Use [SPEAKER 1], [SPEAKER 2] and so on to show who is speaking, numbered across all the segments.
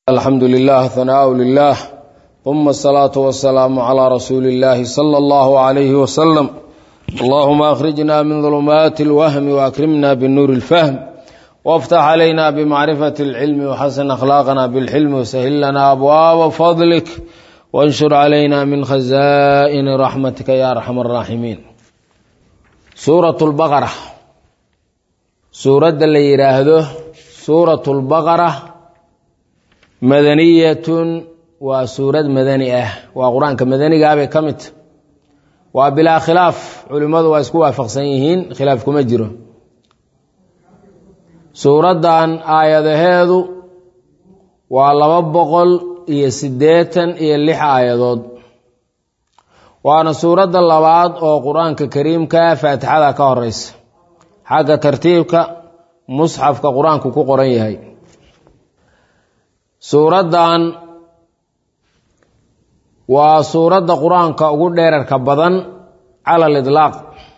[SPEAKER 1] alxamdu lilah hanaau lilah uma asalaatu wasalaamu calaa rasuuli illaahi sala allahu alayhi wasalam allahuma akhrijna min dulumaati alwahmi waakrimna binuuri اlfahm waftax calayna bimacrifati اlcilmi waxasan akhlaaqana bilxilmi wasahil lana abwaaba fadlik wanshur calayna min khazaa'ini raxmatika ya arxam araaximiin suurat lbaqara suuradda la yidhaahdo suurat lbaqara madaniyatun waa suurad madani ah waa qur-aanka madanigaabay ka midta waa bilaa khilaaf culimmadu waa isku waafaqsan yihiin khilaaf kuma jiro suuraddan aayadaheedu waa laba boqol iyo siddeetan iyo lix aayadood waana suuradda labaad oo qur-aanka kariimka faatixada ka horeysa xagga tartiibka musxafka qur-aanku ku qoran yahay suuraddan waa suuradda qur-aanka ugu dheerarka badan cala lidlaaq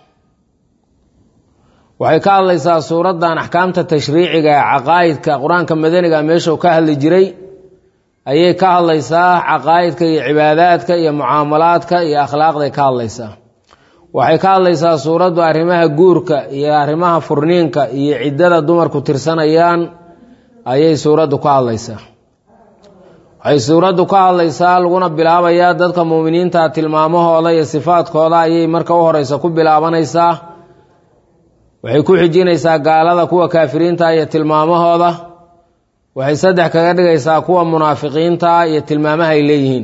[SPEAKER 1] waxay ka hadlaysaa suuraddan axkaamta tashriiciga ee caqaa'idka qur-aanka madaniga meeshuu ka hadli jiray ayay ka hadlaysaa caqaa'idka iyo cibaadaadka iyo mucaamalaadka iyo akhlaaqday ka hadlaysaa waxay ka hadlaysaa suuraddu arrimaha guurka iyo arrimaha furniinka iyo ciddada dumarku tirsanayaan ayay suuraddu ka hadlaysaa waxay suuraddu ka hadlaysaa laguna bilaabayaa dadka muuminiinta tilmaamahooda iyo sifaadkooda ayay marka u horeysa ku bilaabanaysaa waxay ku xijinaysaa gaalada kuwa kaafiriinta iyo tilmaamahooda waxay saddex kaga dhigaysaa kuwa munaafiqiinta iyo tilmaamaha ay leeyihiin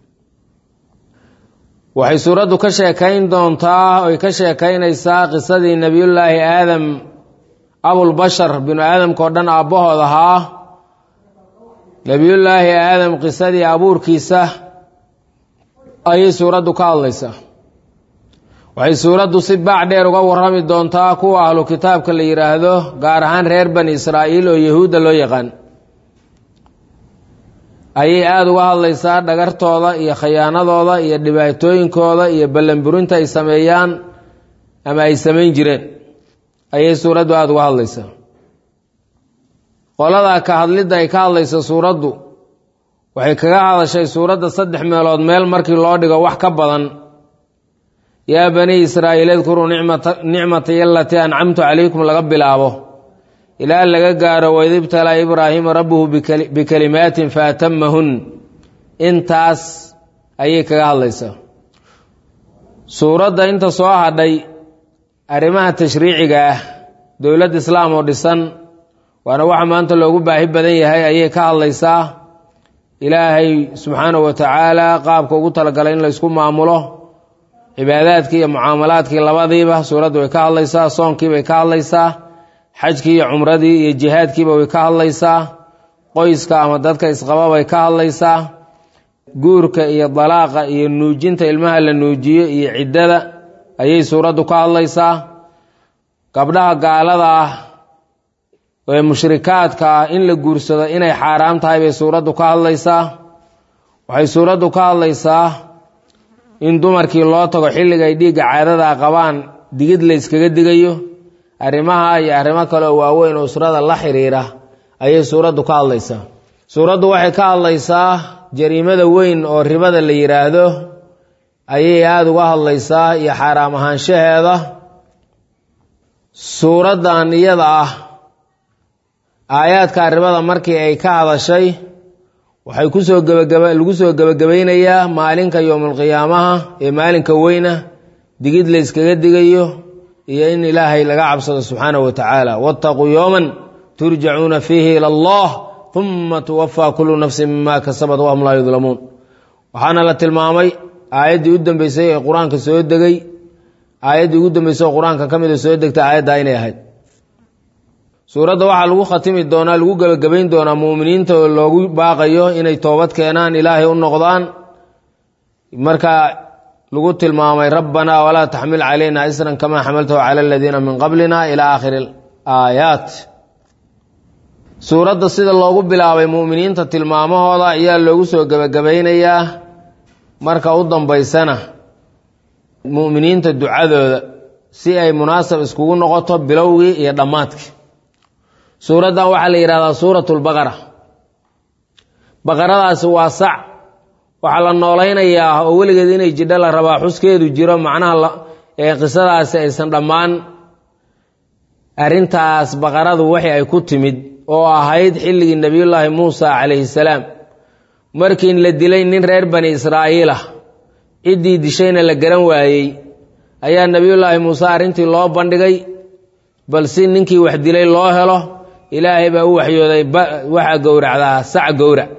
[SPEAKER 1] waxay suuraddu ka sheekayn doontaa oy ka sheekaynaysaa qisadii nebiyullaahi aadam abulbashar binu aadamkao dhan aabbahood ahaa nebiyullaahi aadam qisadii abuurkiisa ayay suuraddu ka hadlaysaa waxay suuraddu si baac dheer uga warrami doontaa kuwa ahlu kitaabka la yidhaahdo gaar ahaan reer bani israa'iil oo yahuudda loo yaqaan ayay aada uga hadlaysaa dhagartooda iyo khayaanadooda iyo dhibaatooyinkooda iyo ballanburinta ay sameeyaan ama ay samayn jireen ayay suuraddu aada uga hadlaysaa qoladaa ka hadlidda ay ka hadlayso suuraddu waxay kaga hadashay suuradda saddex meelood meel markii loo dhigo wax ka badan yaa bani israa'iil idkuruu nicmatay alatii ancamtu calaykum laga bilaabo ilaa laga gaaro waid ibtalaa ibraahiima rabbuhu bikalimaatin faatamahun intaas ayay kaga hadlaysaa suuradda inta soo hadhay arrimaha tashriiciga ah dowladd islaam oo dhisan waana waxa maanta loogu baahi badan yahay ayay ka hadlaysaa ilaahay subxaanahu wa tacaala qaabka ugu talagalay in laysku maamulo cibaadaadkii iyo mucaamalaadkii labadiiba suuraddu way ka hadlaysaa soonkiibay ka hadlaysaa xajkii iyo cumradii iyo jihaadkiiba way ka hadlaysaa qoyska ama dadka isqaba bay ka hadlaysaa guurka iyo dalaaqa iyo nuujinta ilmaha la nuujiyo iyo ciddada ayay suuraddu ka hadlaysaa gabdhaha gaalada ah ee mushrikaadka ah in la guursado inay xaaraam tahay bay suuraddu ka hadlaysaa waxay suuraddu ka hadlaysaa in dumarkii loo tago xilliga ay dhiigga caadada qabaan digid la yskaga digayo arrimaha iyo arrimo kale oo waaweyn oo usrada la xiriira ayay suuraddu ka hadlaysaa suuraddu waxay ka hadlaysaa jariimada weyn oo ribada la yidhaahdo ayay aada uga hadlaysaa iyo xaaraam ahaanshaheeda suuraddan iyada ah aayaadka ribada markii ay ka hadashay waxay kusoo gebagaba lagu soo gebagabaynayaa maalinka yowmulqiyaamaha ee maalinka weyna digid la yskaga digayo iyo in ilaahay laga cabsado subxaanahu wa tacaala waataquu yowman turjacuuna fiihi ila allah uma tuwafaa kullu nafsin mima kasabat wahum laa yudlamuun waxaana la tilmaamay aayaddii u dambeysay ee qur-aanka soo degay aayaddii ugu dambeysay oo qur-aanka ka mida soo degtay aayaddaa inay ahayd suuradda waxaa lagu khatimi doonaa lagu gebagabayn doonaa muuminiinta oo loogu baaqayo inay toobad keenaan ilaahay u noqdaan marka lagu tilmaamay rabbanaa walaa taxmil calayna isran kamaa xamaltahu cala aladiina min qablina ilaa aakhiri aayaat suuradda sida loogu bilaabay muuminiinta tilmaamahooda ayaa loogu soo gebagabaynayaa marka u dambaysana mu'miniinta ducadooda si ay munaasab iskugu noqoto bilowgii iyo dhammaadkii suuraddan waxaa la yidhahdaa suurat lbaqara baqaradaasi waa sac waxaa la noolaynayaa oo weligeed inay jidho la rabaa xuskeedu jiro macnaha ee qisadaasi aysan dhammaan arrintaas baqaradu waxi ay ku timid oo ahayd xilligii nebiyullaahi muusa calayhi salaam markii la dilay nin reer bani israa'iil ah ciddii dishayna la garan waayey ayaa nebiyullaahi muuse arrintii loo bandhigay bal si ninkii wax dilay loo helo ilaahay baa u waxyooday waxaa gowracdaa sac gowrac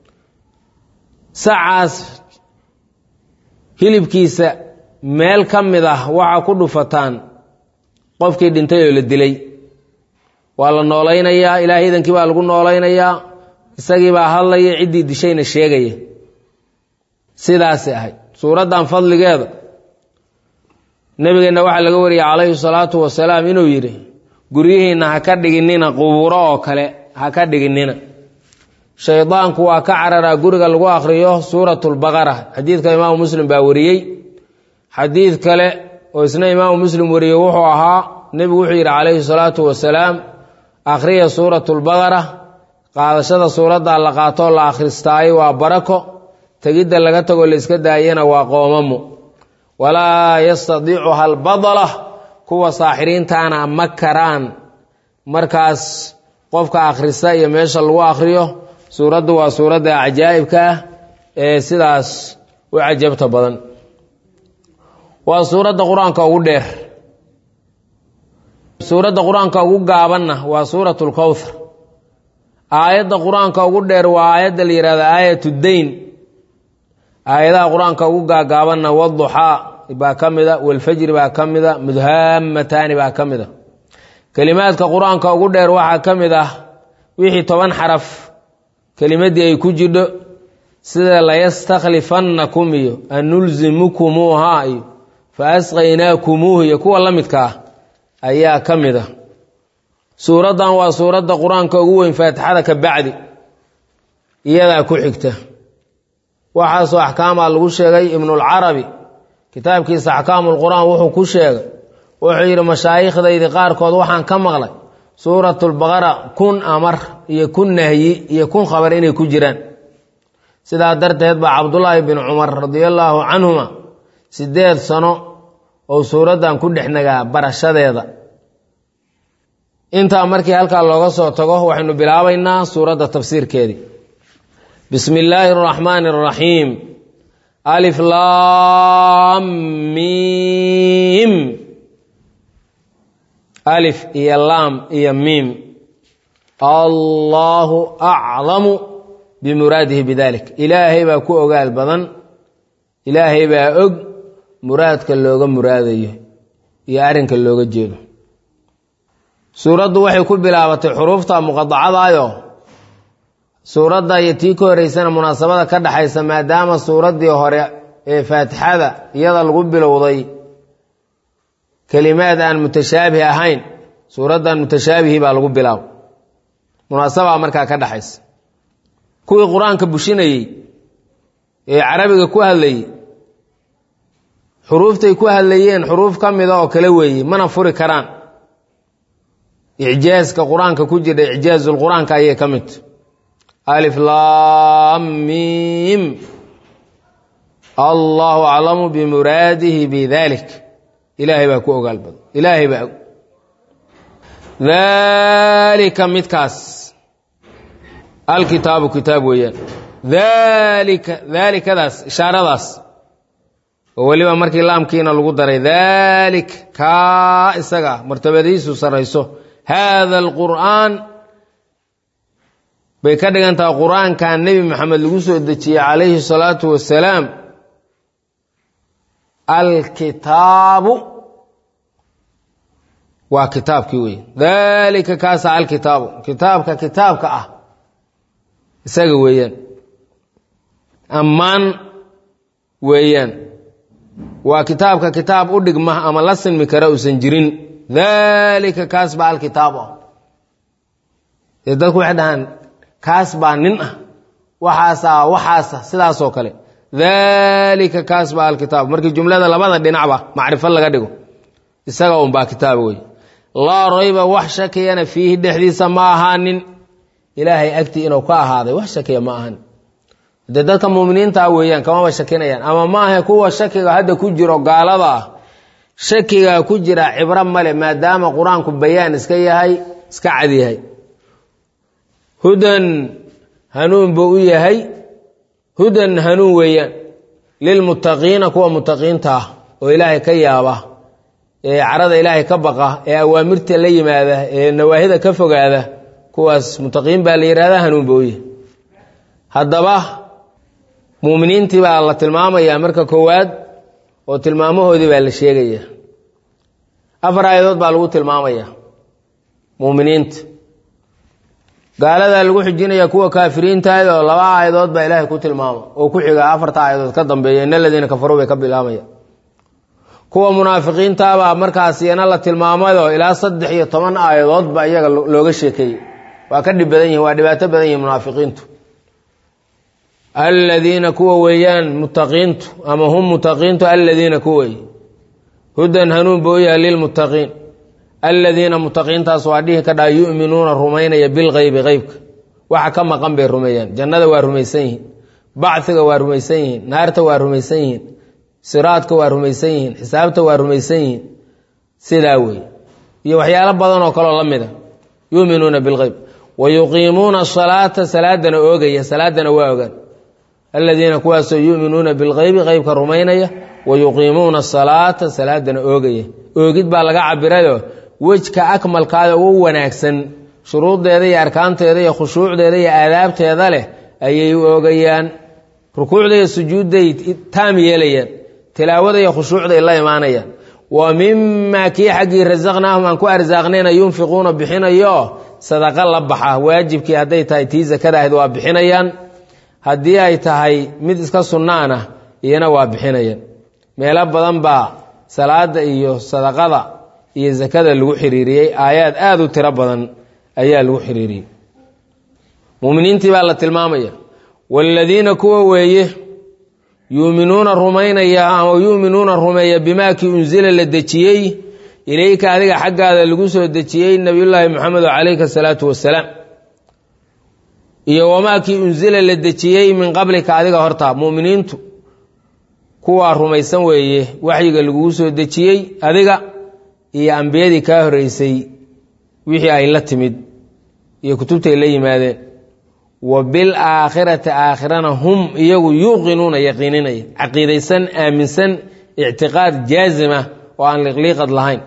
[SPEAKER 1] sacaas hilibkiisa meel ka mid ah waxaa ku dhufataan qofkii dhintay oo la dilay waa la noolaynayaa ilaahay idankii baa lagu noolaynayaa isagii baa hadlaya ciddii dishayna sheegaya sidaasay ahayd suuraddan fadligeeda nebigeenna waxaa laga wariyay calayhi salaatu wasalaam inuu yidhi guryihiinna ha ka dhiginina qubuuro oo kale ha ka dhiginina shaydaanku waa ka cararaa guriga lagu akhriyo suuratulbaqara xadiidka imaamu muslim baa wariyey xadiid kale oo isna imaamu muslim wariyey wuxuu ahaa nebigu wuxuu yidhi calayhi salaatu wasalaam akhriya suuratulbaqara qaadashada suuraddaa la qaatoo la akhristaayo waa barako tegidda laga tagoo la iska daayana waa qoomamo walaa yastadiicuha albadala kuwa saaxiriintaana ma karaan markaas qofka akhrista iyo meesha lagu akhriyo suuraddu waa suuradda cajaa'ibka ah ee sidaas u cajabta badan waa suuradda qur-aanka ugu dheer suuradda qur-aanka ugu gaabanna waa suurat lkowthar aayadda qur-aanka ugu dheer waa aayadda la yihahdo aayat dayn aayadaha qur-aanka ugu gaagaabanna waduxaa baa ka mida walfajri baa ka mida mudhaamataani baa ka mida kelimaadka qur-aanka ugu dheer waxaa ka mid ah wixii toban xaraf kelimadii ay ku jidho sida layastaklifannakum iyo anulzimukumuuhaa iyo fa asqaynaakumuuh iyo kuwa la midka ah ayaa ka mid ah suuraddan waa suuradda qur-aanka ugu weyn faatixada ka bacdi iyadaa ku xigta waxaasoo axkaamaa lagu sheegay ibnulcarabi kitaabkiisa axkaamulqur-aan wuxuu ku sheegay wuxuu yidhi mashaayikhdaydii qaarkood waxaan ka maqlay suuratulbaqara kun amar iyo kun nahyi iyo kun khabar inay ku jiraan sidaa darteed baa cabdulaahi bin cumar radiallaahu canhuma siddeed sano oo suuraddan ku dhex nagaa barashadeeda intaa markii halkaa looga soo tago waxaynu bilaabaynaa suuradda tafsiirkeedii bismi illaahi araxmaani araxiim alif laam miim alif iyo laam iyo miim allaahu aclamu bimuraadihi bidalik ilaahay baa ku ogaal badan ilaahay baa og muraadka looga muraadayo iyo arrinka looga jeedo suuraddu waxay ku bilaabatay xuruufta muqadacadayo suuradda iyo tii ka horeysana munaasabada ka dhexaysa maadaama suuraddii hore ee faatixada iyada lagu bilowday kelimaad aan mutashaabih ahayn suuraddan mutashaabihi baa lagu bilaabo munaasabaa markaa ka dhexaysa kuwii qur-aanka bushinayey ee carabiga ku hadlayey xuruuftay ku hadlayeen xuruuf ka mida oo kale weeye mana furi karaan icjaaska qur-aanka ku jira icjaazulqur-aanka ayay ka midta alif laam miim allahu aclamu bimuraadihi bidalik ilaahay baa ku ogaal badan ilaahay baa og daalika midkaas alkitaabu kitaab weeyaan daalika daalikadaas ishaaradaas oo weliba markii laamkiina lagu daray daalik kaa isaga martabadiisu sarrayso haada alqur'aan bay ka dhigan tahay qur-aankan nebi maxamed lagu soo dejiyey calayhi salaatu wasalaam alkitaabu waa kitaabkii wey daalika kaasa alkitaabu kitaabka kitaabka ah isaga weeyaan ammaan weeyaan waa kitaabka kitaab u dhigma ama la sinmi kara uusan jirin daalika kaas baa alkitaab ah dee dadku waxay dhahaan kaas baa nin ah waxaasaa waxaasa sidaasoo kale daalika kaas baa alkitaab markii jumlada labada dhinacba macrifo laga dhigo isaga unbaa kitaab wey laa rayba wax shakiyana fiihi dhexdiisa ma ahaanin ilaahay agtii inuu ka ahaaday wax shakiya ma ahan dee dadka muuminiintaa weeyaan kamaba shakinayaan ama maaha kuwa shakiga hadda ku jiro gaalada ah shakiga ku jira cibro male maadaama qur-aanku bayaan iska yahay iska cad yahay hudan hanuun buu u yahay hudan hanuun weeyaan lilmuttaqiina kuwa muttaqiinta ah oo ilaahay ka yaaba ee carada ilaahay ka baqa ee awaamirta la yimaada ee nawaahida ka fogaada kuwaas muttaqiin baa la yihahda hanuun buu u yahay haddaba muuminiintii baa la tilmaamayaa marka koowaad oo tilmaamahoodii baa la sheegaya afar aayadood baa lagu tilmaamaya muuminiinta gaaladaa lagu xijinaya kuwa kaafiriintaada oo laba aayadood baa ilaahay ku tilmaama oo ku xiga afarta aayadood ka dambeeya in aladiina kafaruu bay ka bilaabaya kuwa munaafiqiintabaa markaas iyana la tilmaamayoo ilaa saddex iyo toban aayadood baa iyaga looga sheekeeyey waa ka dhib badan yihin waa dhibaato badan yihin munaafiqiintu aladiina kuwa weeyaan muttaqiintu ama hum muttaqiintu aladiina kuwey hudan hanuun buu yahay lilmuttaqiin aladiina muttaqiintaas waa dhihi ka dhaa yu'minuuna rumaynaya bilgeybi qeybka waxa ka maqan bay rumeeyaan jannada waa rumaysan yihiin bacfiga waa rumaysan yihiin naarta waa rumaysan yihiin siraadka waa rumaysan yihiin xisaabta waa rumaysan yihiin sidaa wey iyo waxyaalo badan oo kaleo la mida yuminuuna bilgeyb wa yuqiimuuna asalaata salaadana oogaya salaadana waa ogaan aladiina kuwaasoo yuminuuna bilgeybi qeybka rumaynaya wa yuqiimuuna asalaata salaadana oogaya oogid baa laga cabirayo wejka akmalkaada ugu wanaagsan shuruuddeeda iyo arkaanteeda iyo khushuucdeeda iyo aadaabteeda leh ayay u oogayaan rukuucda iyo sujuudday taam yeelayaan tilaawada iyo khushuucday la imaanayaan wa mimaa kii xaggii rasaqnaahum aan ku arsaaqnayna yunfiquuna bixinayo sadaqa la baxa waajibkii hadday tahay tii sakada ahayd waa bixinayaan haddii ay tahay mid iska sunnaana iyana waa bixinayaan meelo badan baa salaada iyo sadaqada iyo sakada lagu xiriiriyey aayaad aada u tiro badan ayaa lagu xiriiriyey muminiintii baa la tilmaamaya waaladiina kuwa weeye yuuminuuna rumaynaya ama yuuminuuna rumeeya bimaa kii unsila la dejiyey ilayka adiga xaggaada lagu soo dejiyey nabiyullaahi moxamedo calayhi asalaatu wasalaam iyo wamaa kii unsila la dejiyey min qablika adiga horta muminiintu kuwaa rumaysan weeye waxyiga lagugu soo dejiyey adiga iyo ambiyadii kaa horeysay wixii ay la timid iyo kutubtay la yimaadeen wa bilaakhirati aakhirana hum iyagu yuuqinuuna yaqiininaya caqiidaysan aaminsan ictiqaad jaazima oo aan liqliiqad lahayn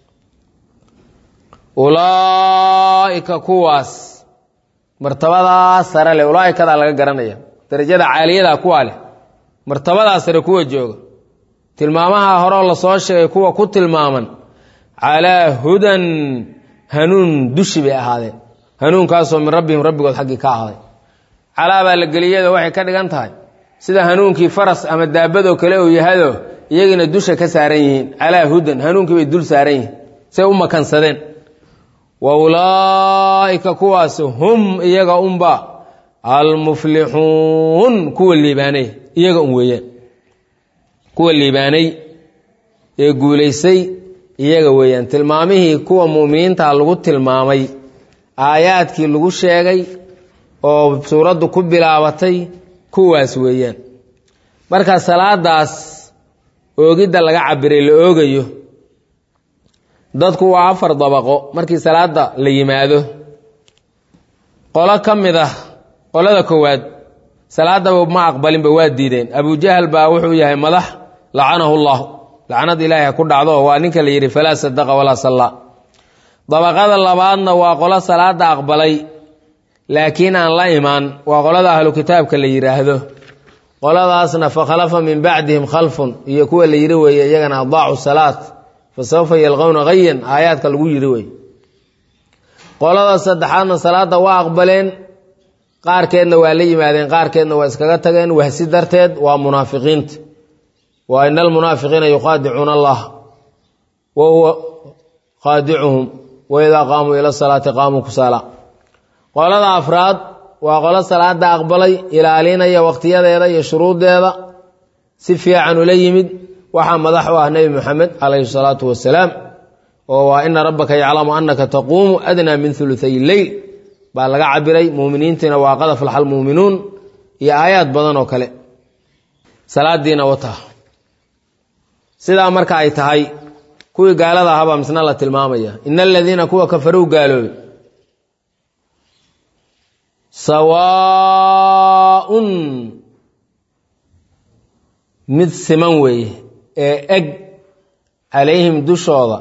[SPEAKER 1] ulaa'ika kuwaas martabadaa sare leh ulaa'ikadaa laga garanaya darajada caaliyada kuwaa leh martabadaa sare kuwa jooga tilmaamaha horeo lasoo sheegay kuwa ku tilmaaman calaa hudan hanuun dushi bay ahaadeen hanuunkaasoo min rabbihim rabbigood xaggii ka ahaaday calaa baa la geliyado waxay ka dhigan tahay sida hanuunkii faras ama daabadoo kale uu yahado iyagiina dusha ka saaran yihiin calaa hudan hanuunkii bay dul saaran yihiin say u makansadeen wa ulaa'ika kuwaas hum iyaga unba almuflixuun kuwa liibaanay iyaga un weeyaan kuwa liibaanay ee guulaysay iyaga weeyaan tilmaamihii kuwa mu'miniinta lagu tilmaamay aayaadkii lagu sheegay oo suuraddu ku bilaabatay kuwaas weeyaan marka salaadaas oogidda laga cabiray la oogayo dadku waa afar dabaqo markii salaada la yimaado qolo ka mid ah qolada koowaad salaadaba ma aqbalinba waa diideen abujahal baa wuxuu yahay madax lacanahu llahu lacnad ilaahi ha ku dhacdo waa ninka la yidhi falaa sadaqa walaa sallaa dabaqada labaadna waa qolo salaada aqbalay laakiin aan la imaan waa qolada ahlu kitaabka la yidhaahdo qoladaasna fakhalafa min bacdihim khalfun iyo kuwa la yidhi weeye iyagana adaacu salaat fa sawfa yalqowna hayan aayaadka lagu yidhi wey qolada saddexaadna salaada waa aqbaleen qaarkeedna waa la yimaadeen qaarkeedna waa iskaga tageen wahsi darteed waa munaafiqiinta wa ina almunaafiqiina yukhaadicuuna allah wa huwa khaadicuhum wa idaa qaamuu ila salaati qaamuu kusaala qolada afraad waa qolo salaada aqbalay ilaalinaya waqtiyadeeda iyo shuruuddeeda si fiican ula yimid waxaa madax u ah nebi moxamed calayhi salaatu wasalaam oo waa ina rabbaka yaclamu anaka taquumu adnaa min uluay leyl baa laga cabiray muuminiintiina waa qad aflaxa almuuminuun iyo aayaad badan oo kale salaadiina wataa sidaa marka ay tahay kuwii gaalada ahabaa misna la tilmaamaya ina aladiina kuwa kafarow gaaloobay sawaaun mid siman weeye ee eg calayhim dushooda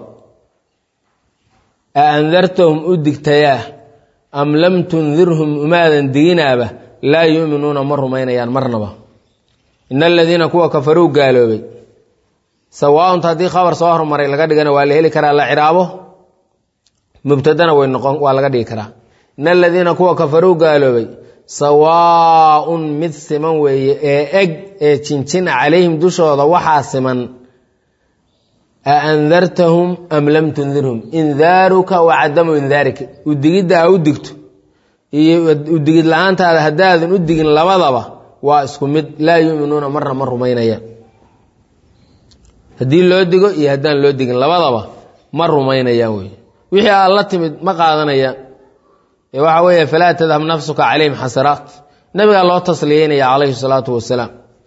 [SPEAKER 1] a andartahum u digtayaa am lam tundirhum umaadan diginaaba laa yu'minuuna ma rumaynayaan marnaba ina aladiina kuwa kafaruu gaaloobay sawaaunta haddii khabar soo hormaray laga dhigana waa la heli karaa la ciraabo mubtadana way noqon waa laga dhigi karaa ina aladiina kuwa kafaruu gaaloobay sawaaun mid siman weeye ee eg ee jinjina calayhim dushooda waxaa siman a andartahum am lam tundirhum indaaruka wa cadamu indaarika udigidda a u digto iyo udigid la-aantaada haddaadan u digin labadaba waa isku mid laa yuminuuna marna ma rumaynayaan haddii loo digo iyo haddaan loo digin labadaba ma rumaynayaan wey wixii aad la timid ma qaadanayaan ee waxa weeye falaa tadhab nafsuka calayhim xasaraat nabigaa loo tasliyeynaya calayhi salaatu wasalaam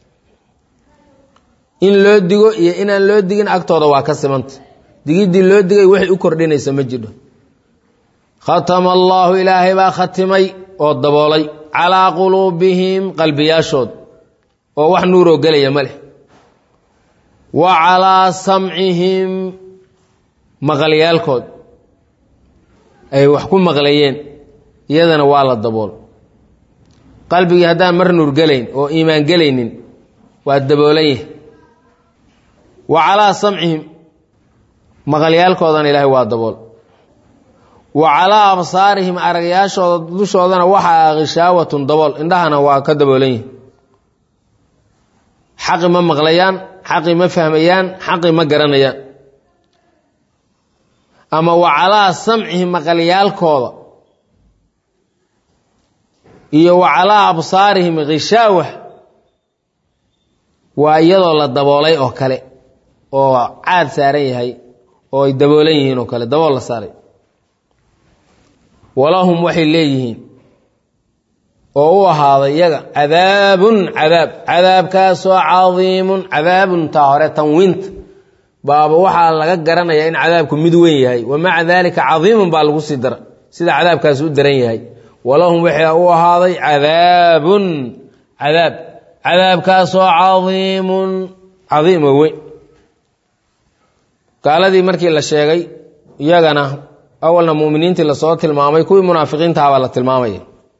[SPEAKER 1] in loo digo iyo inaan loo digin agtooda waa ka simanta digiddii loo digay waxay u kordhinaysa ma jidho khatama allaahu ilaahay baa khatimay oo daboolay calaa quluubihim qalbiyaashood oo wax nuuroo gelaya ma leh wa calaa samcihim maqalyaalkood ay wax ku maqlayeen iyadana waa la dabool qalbigii haddaan mar nuur gelayn oo iimaan gelaynin waa daboolan yahay wa calaa samcihim maqalyaalkoodana ilaahay waa dabool wa calaa absaarihim aragyaashooda dushoodana waxaa khishaawatun dabool indhahana waa ka daboolan yihi xaqi ma maqlayaan xaqi ma fahmayaan xaqi ma garanayaan ama wa calaa samcihim maqalyaalkooda iyo wa calaa absaarihim khishaawa waa iyadoo la daboolay oo kale oo caad saaran yahay oo ay daboolan yihiin oo kale dabool la saaray walahum waxay leeyihiin oo u ahaaday iyaga cadaabun cadaab cadaabkaasoo cadiimun cadaabun taa hore tanwiinta baaba waxaa laga garanayaa in cadaabku mid weyn yahay wa maca daalika cadiimun baa lagu sii dara sida cadaabkaasi u daran yahay walahum waxaa u ahaaday cadaabun cadaab cadaabkaasoo cadiimun cadiim oo weyn gaaladii markii la sheegay iyagana awalna muminiintii lasoo tilmaamay kuwii munaafiqiintahabaa la tilmaamaya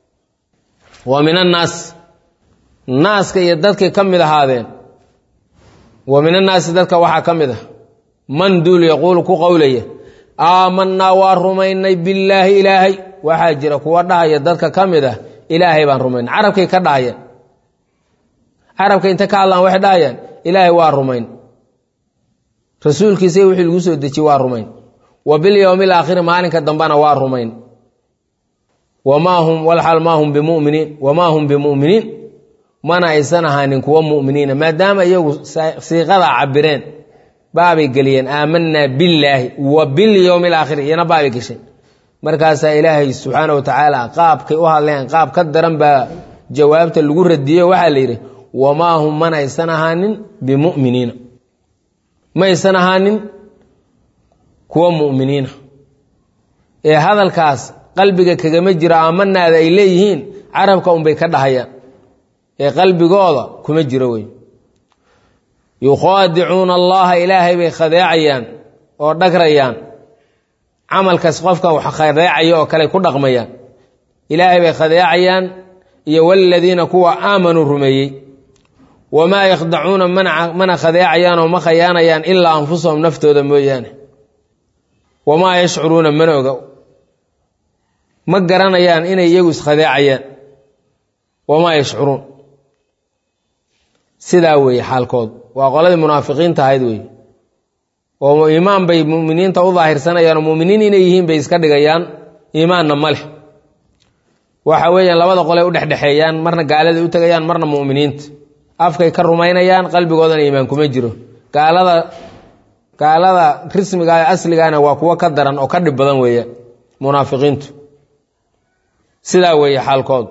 [SPEAKER 1] wa min annaas naaska iyo dadkay ka mid ahaadeen wa min annaasi dadka waxaa ka mid ah man duul yaquulu ku qowlaya aamanaa waa rumaynay billaahi ilaahay waxaa jira kuwa dhahaya dadka ka mid ah ilaahay baan rumayn carabkay ka dhahayaan carabka inta ka hadlaan waxay dhahayaan ilaahay waa rumayn rasuulkiisa wixii lagu soo dejiye waa rumayn wa bilyowmi alaakhiri maalinka dambena waa rumayn wamaa hum walxal maa hum bimuminiin wamaa hum bimuminiin mana aysan ahaanin kuwa muminiina maadaama iyagu siiqadaa cabireen baabay geliyeen aamanaa billaahi wa bilyowmi alaakhiri iyana baabay gesheen markaasaa ilaahay subxaana wa tacaala qaabkay u hadleen qaab ka daran baa jawaabta lagu radiyeyo waxaa la yidhi wamaa hum mana aysan ahaanin bimuminiina maysan ahaanin kuwa muminiina ee hadalkaas qalbiga kagama jiro aamanaada ay leeyihiin carabka unbay ka dhahayaan ee qalbigooda kuma jiro wey yukhaadicuuna allaha ilaahay bay khadeecayaan oo dhagrayaan camalkaas qofka wax khadeecaya oo kale ku dhaqmayaan ilaahay bay khadeecayaan iyo waladiina kuwa aamanuu rumeeyey wamaa yakhdacuuna mana khadeecayaan oo ma khayaanayaan ilaa anfusahum naftooda mooyaane wamaa yashcuruuna mana oga ma garanayaan inay iyagu iskhadeecayaan wamaa yashcuruun sidaa weeye xaalkoodu waa qoladii munaafiqiinta ahayd wey oo iimaan bay muminiinta u daahirsanayaan oo muminiin inay yihiin bay iska dhigayaan iimaanna ma leh waxa weeyaan labada qoley u dhexdhexeeyaan marna gaaladay u tegayaan marna muminiinta afkay ka rumaynayaan qalbigoodana iimaan kuma jiro gaalada gaalada rismiga ee asligaana waa kuwo ka daran oo ka dhib badan weeya munaafiqiintu sidaa weeye xaalkoodu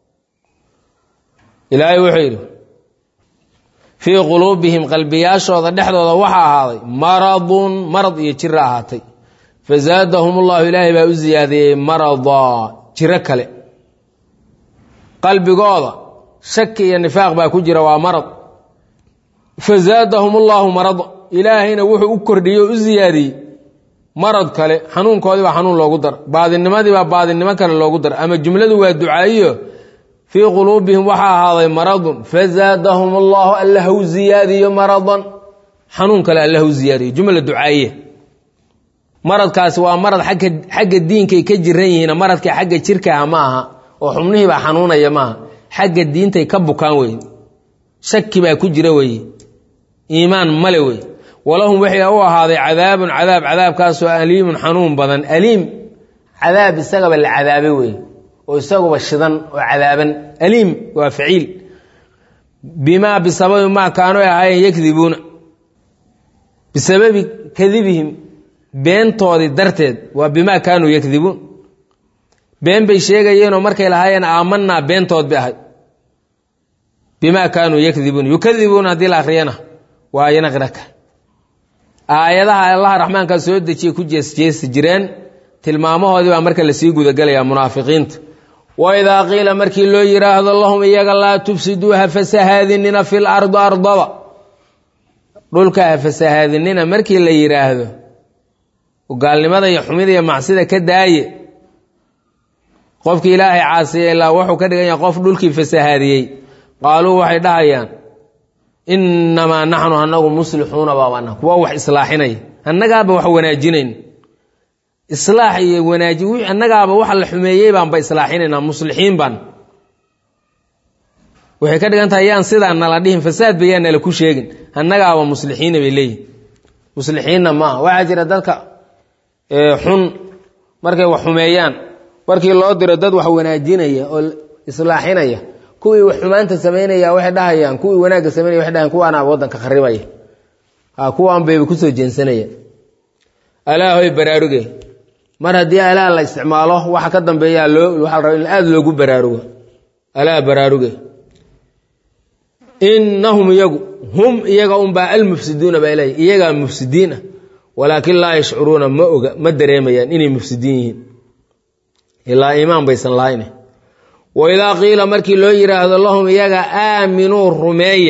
[SPEAKER 1] ilaahay wuxuu yidhi fii quluubihim qalbiyaashooda dhexdooda waxaa ahaaday maradun marad iyo jiro ahaatay fazaadahum ullahu ilaahay baa u ziyaadiyey maradaa jiro kale qalbigooda shaki iyo nifaaq baa ku jira waa marad fazaadahum ullahu marada ilaahayna wuxuu u kordhiyey oo u ziyaadiyey marad kale xanuunkoodii baa xanuun loogu dar baadinimadii baa baadinimo kale loogu dar ama jumladu waa ducaayiyo fii quluubihim waxaa ahaaday maradun fazaadahum allahu alla hau ziyaadiyo maradan xanuun kale alla hau ziyaadiyo jumla ducaayiya maradkaasi waa marad agga xagga diinkay ka jiran yihiin maradka xagga jirkaha ma aha oo xubnihii baa xanuunaya maaha xagga diintay ka bukaan weye shaki baa ku jira weye iimaan male wey walahum waxay u ahaaday cadaabun cadaab cadaabkaasoo aliimun xanuun badan aliim cadaab isagaba la cadaabay wey oo isaguba shidan oo cadaaban aliim waa faciil bimaa bisababi maa kaanu ahaayeen yakdibuuna bisababi kadibihim beentoodii darteed waa bimaa kaanuu yakdibuun been bay sheegayeenoo markay lahaayeen aamanaa beentood bay ahay bimaa kaanuu yakdibuun yukadibuuna haddii la akhriyana waa yanaqraka aayadaha allaha raxmaankaa soo dejiye ku jeesjeesi jireen tilmaamahoodii baa marka lasii gudagelayaa munaafiqiinta waidaa qiila markii loo yidhaahdo lahum iyaga laa tufsiduu ha fasahaadinina fi lardi ardada dhulka ha fasahaadinina markii la yidhaahdo gaalnimada iyo xumida iyo macsida ka daaye qofkii ilaahay caasiya ilaa wuxuu ka dhigan yahay qof dhulkii fasahaadiyey qaaluu waxay dhahayaan innamaa naxnu anagu muslixuuna baabana kuwa wax islaaxinaya annagaaba wax wanaajinayn islaax iyo wanaaji annagaaba waxa la xumeeyey baanba islaaxinaynaa muslixiin baan waxay ka dhigan tahay yaan sidaa nala dhihin fasaad ba yaa nala ku sheegin annagaaba muslixiina bay leeyihin muslixiinna maaha waxaa jira dadka xun markay wax xumeeyaan markii loo diro dad wax wanaajinaya oo islaaxinaya kuwii wax xumaanta samaynaya waxay dhahayaan kuwii wanaagga samaynaya waxay dhahayaan kuwaana waddanka kharibaya ha kuwaan bayba kusoo jeensanaya alaahoy baraaruge mar haddii alaa la isticmaalo waxa ka dambeeya loo waxaa la raba in aada loogu baraarugo alaa baraaruge innahum iyagu hum iyaga unbaa almufsiduuna baa ilahy iyagaa mufsidiin ah walaakin laa yashcuruuna ma oga ma dareemayaan inay mufsidiin yihiin ilaa iimaan baysan lahayn waidaa qiila markii loo yidhaahdo lahum iyaga aaminuu rumeeya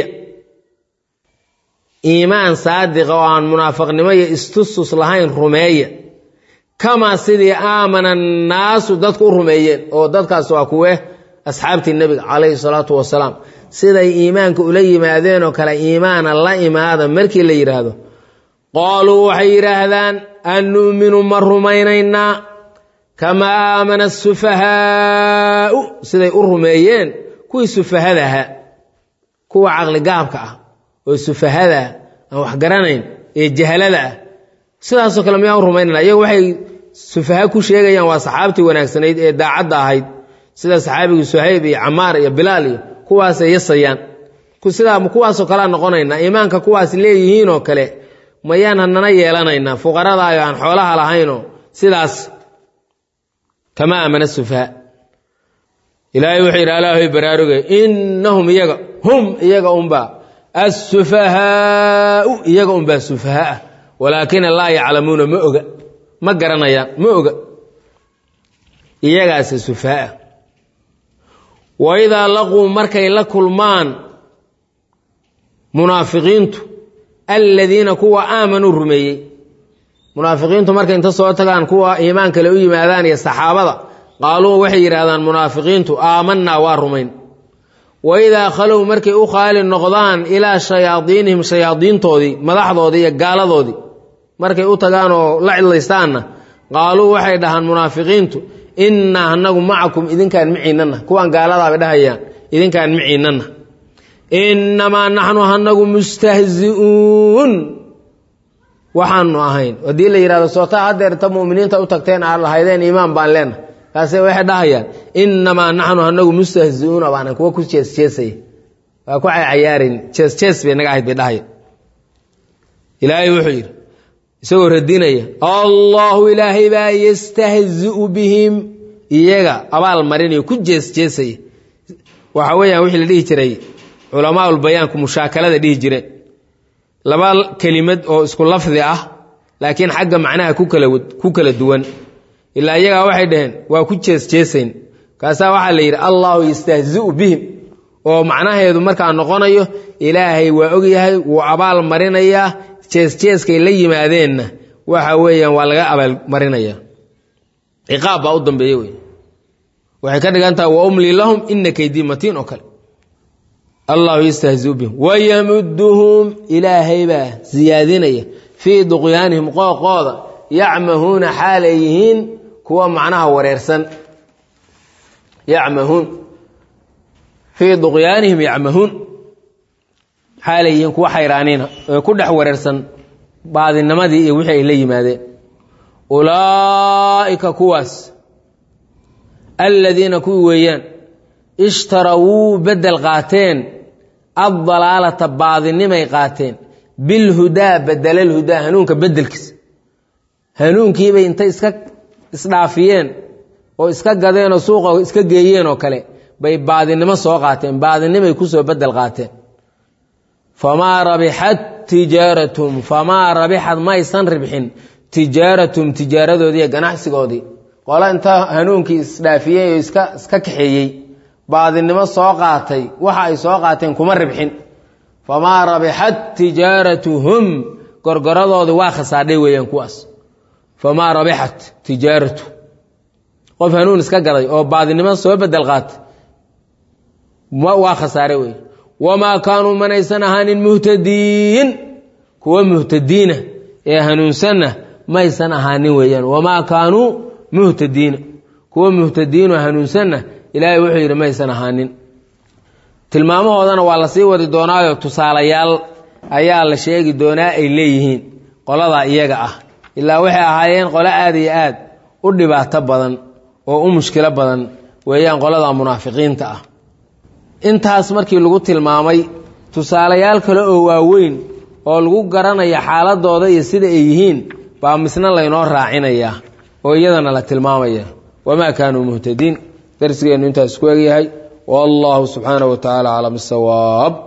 [SPEAKER 1] iimaan saadiqa oo aan munaafaqnimo iyo istustus lahayn rumeeya kamaa sidii aamana annaasu dadku u rumeeyeen oo dadkaas waa kuwe asxaabtii nebiga calayhi salaatu wasalaam siday iimaanka ula yimaadeenoo kale iimaana la imaada markii la yidhaahdo qaaluu waxay yidhaahdaan an nu'minu ma rumaynaynaa kamaa aamana asufahaau siday u rumeeyeen kuwii sufahada ahaa kuwa caqligaabka ah oo sufahada ah aan wax garanayn ee jahalada ah sidaasoo kale miyaan u rumaynana iyagu waxay sufaha ku sheegayaan waa saxaabtii wanaagsanayd ee daacadda ahayd sida saxaabigii suhayb iyo camaar iyo bilaal iyo kuwaasay yasayaan sidaa kuwaasoo kalea noqonaynaa iimaanka kuwaas leeyihiinoo kale mayaan hanana yeelanaynaa fuqaradaayo aan xoolaha lahaynoo sidaas kama aamana sufaha ilaahay wuxuu yidhi alaahoy baraaruge innahum iyaga hum iyaga unbaa assufahaau iyaga unbaa sufaha ah walaakina laa yaclamuuna ma oga ma garanayaan ma oga iyagaase sufaha ah waidaa laquu markay la kulmaan munaafiqiintu aladiina kuwa aamanuu rumeeyey munaafiqiintu markay inta soo tagaan kuwa iimaan kale u yimaadaan iyo saxaabada qaaluu waxay yidhaahdaan munaafiqiintu aamanaa waa rumayn waidaa khalow markay u khaali noqdaan ilaa shayaadiinihim shayaadiintoodii madaxdoodii iyo gaaladoodii markay u tagaan oo la cidlaystaanna qaaluu waxay dhahaan munaafiqiintu innaa anagu macakum idinkaan miciinana kuwaan gaaladaabay dhahayaan idinkaan miciinana innamaa naxnu hanagu mustahzi'uun waxaanu ahayn haddii la yidhahdo sootaa haddeer ta muminiinta u tagteen aad lahaydeen iimaan baan leena kaase waxay dhahayaan innamaa naxnu hanagu mustahzi'uuna baanan kuwa ku jeesjeesaya waa ku cayaarayn jeesjees bay naga ahayd bay dhahaya ilaahay wuxuu yidhi isagoo radinaya allahu ilaahay baa yastahzi'u bihim iyaga abaal marinayo ku jeesjeesaya waxa weeyaan wixii la dhihi jiray culamaaul bayaanku mushaakalada dhihi jireen laba kelimad oo isku lafdi ah laakiin xagga macnaha ku kala ku kala duwan ilaa iyagaa waxay dhaheen waa ku jeesjeesayn kaasaa waxaa la yidhi allahu yastahzi'u bihim oo macnaheedu markaa noqonayo ilaahay waa ogyahay wuu abaal marinayaa jeesjeeskay la yimaadeenna waxa weeyaan waa laga abaalmarinaya ciqaab baa u dambeeya wey waxay ka dhigan tahay wa umlii lahum ina kaydii matiin oo kale allahu yastahziu bihim wayamuduhum ilaahay baa siyaadinaya fii duqyaanihim qooqooda yacmahuuna xaalay yihiin kuwa macnaha wareersan yacmahuun fii duqyaanihim yacmahuun xaalay yihiin kuwa xayraaniina ee ku dhex wareersan baadinimadii iyo wixii ay la yimaadeen ulaa'ika kuwaas aladiina kuwii weeyaan ishtarawuu beddel qaateen addalaalata baadinimay qaateen bilhudaa bedelalhudaa hanuunka beddelkiisa hanuunkiibay intay iska isdhaafiyeen oo iska gadeenoo suuqa iska geeyeen oo kale bay baadinimo soo qaateen baadinimay kusoo beddel qaateen famaa rabixat tijaaratum famaa rabixad maysan ribxin tijaaratum tijaaradoodii iyo ganacsigoodii qole inta hanuunkii isdhaafiyey oo iska iska kaxeeyey baadinimo soo qaatay waxa ay soo qaateen kuma ribxin famaa rabixat tijaaratuhum gorgoradoodii waa khasaadhay weeyaan kuwaas famaa rabixat tijaaratu qof hanuun iska gaday oo baadinimo soo bedel qaatay waa khasaare wey wamaa kaanuu manaysan ahaanin muhtadiin kuwa muhtadiina ee hanuunsanna maysan ahaanin weeyaan wamaa kaanuu muhtadiina kuwa muhtadiinoo hanuunsanna ilaahay wuxuu yidhi maysan ahaanin tilmaamahoodana waa la sii wadi doonaayo tusaalayaal ayaa la sheegi doonaa ay leeyihiin qoladaa iyaga ah ilaa waxay ahaayeen qolo aad iyo aad u dhibaato badan oo u mushkilo badan weeyaan qolada munaafiqiinta ah intaas markii lagu tilmaamay tusaalayaal kale oo waaweyn oo lagu garanaya xaaladooda iyo sida ay yihiin baa misna laynoo raacinayaa oo iyadana la tilmaamaya wamaa kaanuu muhtadiin darsigeennu intaas ku egyahay wallahu subxaanaه wa tacaala aclam bisawaab